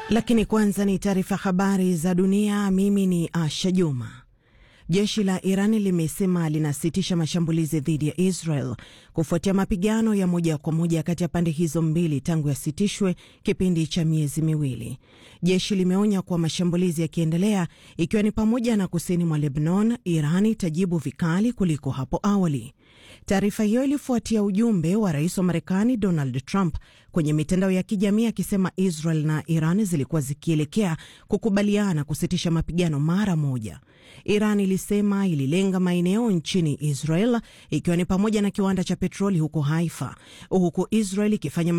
Lakini kwanza ni taarifa habari za dunia. Mimi ni Asha Juma. Jeshi la Irani limesema linasitisha mashambulizi dhidi ya Israel kufuatia mapigano ya moja kwa moja kati ya pande hizo mbili tangu yasitishwe kipindi cha miezi miwili. Jeshi limeonya kuwa mashambulizi yakiendelea, ikiwa ni pamoja na kusini mwa Lebanon, Irani itajibu vikali kuliko hapo awali. Taarifa hiyo ilifuatia ujumbe wa rais wa Marekani Donald Trump kwenye mitandao ya kijamii akisema Israel na Iran zilikuwa zikielekea kukubaliana kusitisha mapigano mara moja. Iran ilisema ililenga maeneo nchini Israel ikiwa ni pamoja na kiwanda cha petroli huko Haifa, huku Israel ikifanya